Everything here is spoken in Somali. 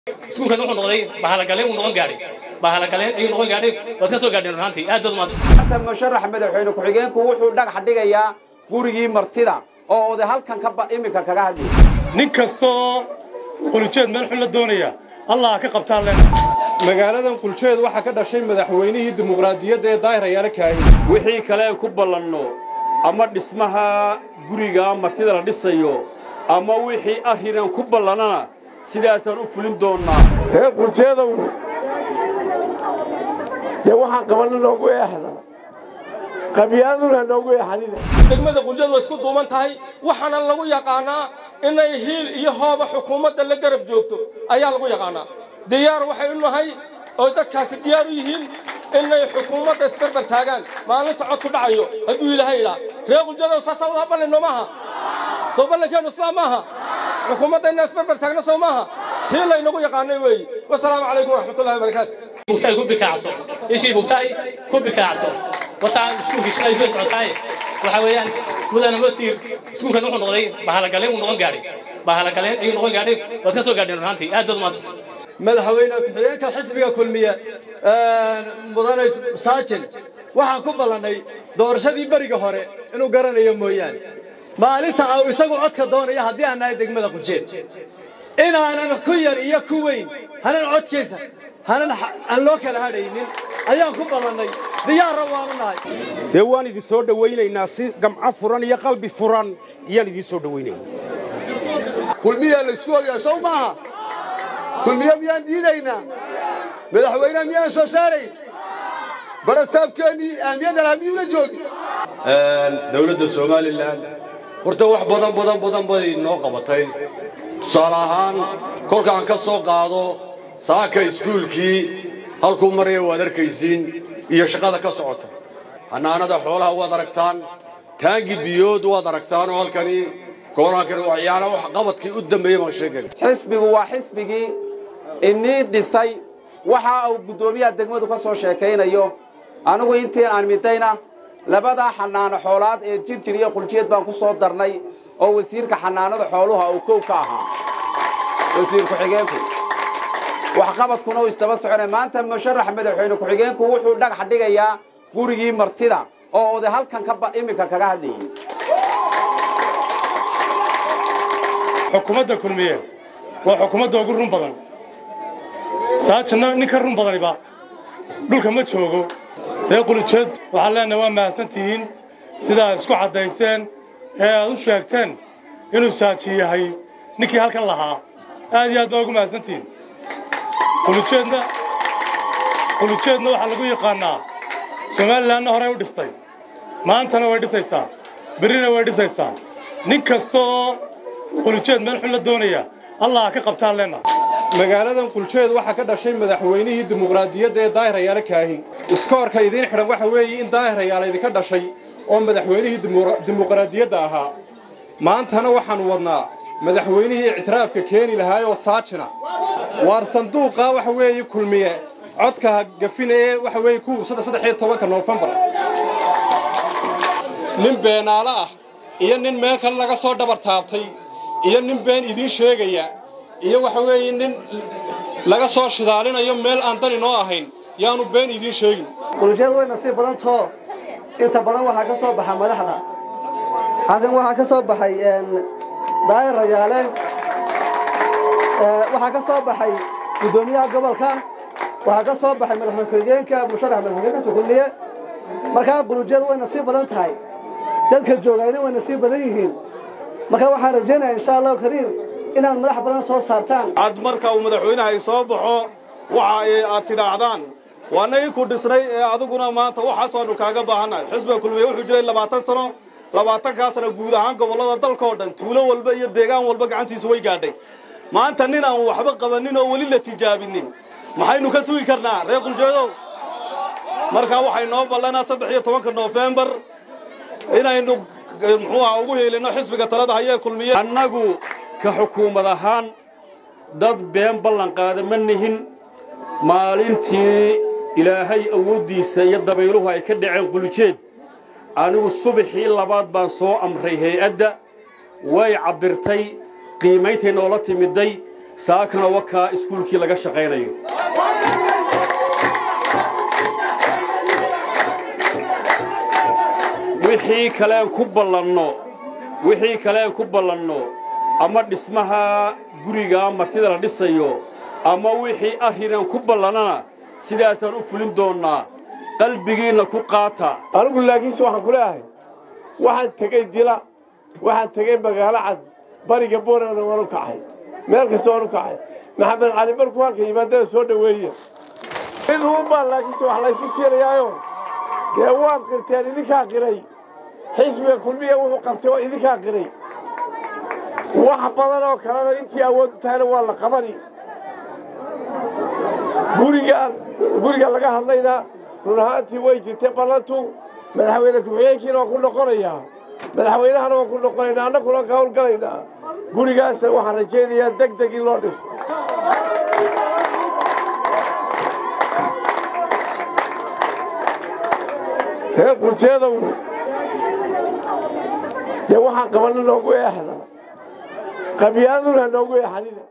iskuulkan wuxuu noqday bahalagaleen uu noqon gaadhay bahalagaleen ayuu noqon gaadhay waad ka soo gaadheen runtii aad baad umaasan xasan musharax madaxweyne ku-xigeenku wuxuu dhagax dhigayaa gurigii martida oo oday halkan ka ba iminka kaga hadlayay nin kastoo qulujeed meel xun la doonaya allah ka qabtaan len magaaladan quljeed waxaa ka dhashay madaxweynihii dimuqraadiyadda ee daahir ayaala kaahin wixii kale ku ballanno ama dhismaha guriga martida la dhisayo ama wixii arrinan ku ballannana sidaasaan u fulin doonnaa reer quljeedow dee waxaan qabanna noogu eexda qabyaaladuna noogu eexanina degmada quljeed way isku duuman tahay waxaana lagu yaqaanaa inay hiil iyo hooba xukuumadda la garab joogto ayaa lagu yaqaanaa diyaar waxay u nahay oo dadkaasi diyaar u yihiin inay xukuumadda isbarbar taagaan maalinta cod ku dhacayo hadduu ilaahay idhaa reer quljeedow saasaa wada ballinno maaha soo ballankeennu islaam maaha xukuumadda inaan isbarbar taagno soo maaha tii laynagu yaqaanay weeyi wasalaamu calaykum waraxmatullahi wabarakaatu bugtaay ku bikaacso ishii bugtaay ku bikaacso wataan iskuulkii shalay soo socotaay waxa weeyaan mudana masiir iskuulkan wuxuu noqday bahalagaleen uu noqon gaadhay bahalagaleen ayuu noqon gaadhay waad ka soo gaadheen runtii aad baad umaasan madaxweyne ku-xigeenka xisbiga kulmiye mudane saajin waxaan ku ballannay doorashadii beriga hore inuu garanayo mooyaane maalinta au isagu codka doonaya haddii aan nahay degmada qujeed inaanan ku yar iyo ku weyn hanan codkiisa hanan aan loo kala hadhaynin ayaan ku ballannay diyaarra waanu nahay dee waan idin soo dhowaynaynaa si gamco furan iyo qalbi furan ayaan idiin soo dhowaynaynaa kulmiyaa la isku ogaa sow maaha kulmiye miyaan diidaynaa madaxweyneha miyaan soo saarayn barastaabkeennii ahmiyaddan hamiyuula joogi dawladda somalilan horta wax badan badan badan bay noo qabatay tusaale ahaan kolkaan ka soo qaado saaka iskuulkii halkuu maraya waad arkaysiin iyo shaqada ka socota xanaanada xoolaha waad aragtaan taangi biyood waad aragtaan oo halkani gobolaankani waxyaala wax qabadkii u dambeeyey baan sheegay xisbigu waa xisbigii inii dhisay waxa uu guddoomiyaha degmadu ka soo sheekaynayo anigu intii aan midayna labadaa xanaano xoolaad ee jirjir iyo quljeed baan ku soo darnay oo wasiirka xanaanada xooluha uu kow ka ahaa wasiir ku-xigeenku waxqabadkuna uu isdaba soconay maanta musharax madaxweyne ku-xigeenku wuxuu dhagax dhigayaa gurigii martida oo oday halkan ka ba iminka kaga hadlayay xukuumadda kulmiye waa xukuumadda ugu run badan saajinna nin ka run badaniba dhulka ma joogo reer qulujeed waxaan leenahay waa mahadsantihiin sidaad isku caddayseen ee aad u sheegteen inuu saaji yahay ninkii halkan lahaa aad iyo aad baa ugu mahadsantihiin qulujeedna qulujeedna waxaa lagu yaqaannaa somalilanna horey u dhistay maantana way dhisaysaa berrina way dhisaysaa nin kasta oo qulujeed meel xun la doonaya allah ka qabtaan leenna magaaladan quljeed waxaa ka dhashay madaxweynihii dimuqraadiyadda ee daahir ayaala kaahin iskoorka idiin xidhan waxa weeye in daahir ayaala idinka dhashay oo madaxweynihii dimuqraadiyadda ahaa maantana waxaannu wadnaa madaxweynihii ictiraafka keeni lahaayoo saajina waar sanduuqaa waxa weeye kulmiye codka gafina ee waxa weeye kuwa saddex iyo tobanka noofembar nin beenaalo ah iyo nin meel kale laga soo dhabar taabtay iyo nin been idiin sheegaya iyo waxa weeye nin laga soo shidaalinayo meel aan dani noo ahayn yaanu been idiin sheegin quljeed way nasiib badantoo inta badan waxaa ka soo baxa madaxda halkan waxaa ka soo baxay daayir rayaale waxaa ka soo baxay guddoomiyaha gobolka waxaa ka soo baxay madaxweyne ku-xigeenka musharax madaxweyne kulmiye markaa quljeed way nasiib badan tahay dadka joogayna way nasiib badan yihiin marka waxaan rajaynaya insha allahu kariim inaad madax badan soo saartaan cad marka uu madaxweynaha soo baxo waxa aad tidhaahdaan waa nagii ku dhisnay ee adiguna maanta waxaas waanu kaaga baahannahay xisbiga kulmiye wuxuu jiray labaatan sano labaatankaasna guud ahaan gobollada dalka oo dhan tuulo walba iyo deegaan walba gacantiisu way gaadhay maanta nin aan waxba qabanin oo weli la tijaabinin maxaynu ka sugi karnaa reer quljeedow markaa waxay noo ballanaa saddex iyo tobanka noofembar inaynu muxuu aha ugu heelino xisbiga talada hayee kulmiye annagu ka xukuumad ahaan dad been ballan qaada ma nihin maalintii ilaahay awooddiisa iyo dabayluhu ay ka dhaceen qulujeed anigu subaxii labaad baan soo amray hay-adda way cabbirtay qiimayntay noola timiday saakana wakaa iskuulkii laga shaqaynayo wixii kaleen ku ballanno wixii kaleen ku ballanno ama dhismaha gurigaa martida la dhisayo ama wixii arrinaan ku ballannana sidaasaan u fulin doonnaa qalbigiinna ku qaata anigu laakiinse waxaan ku leeyahay waxaan tegey dila waxaan tegey magaalo cad bariga boorana waan u kacay meel kasta waan u kacay maxamed cali markuu halka yimaadada soo dhoweeya mid uunbaa laakiinse wax laysku siinayaayo dee waad qirteen idinkaa qiray xisbiga kulmiya wuxuu qabtay oo idinkaa qiray wax badan oo kalena intii awood u tahayna waa la qabani gurigaan guriga laga hadlaynaa run ahaantii way jirtay ballantu madaxweyne ku-xigeenkiina waan ku noqonayaa madaxweynahana waan ku noqonaynaa annaguna waan ka howlgalaynaa gurigaasna waxaan rajaynayaa deg deg in loo dhiso reer qurjeedow dee waxaan qabanna noogu eexda qabyaaladuna noogu eexanina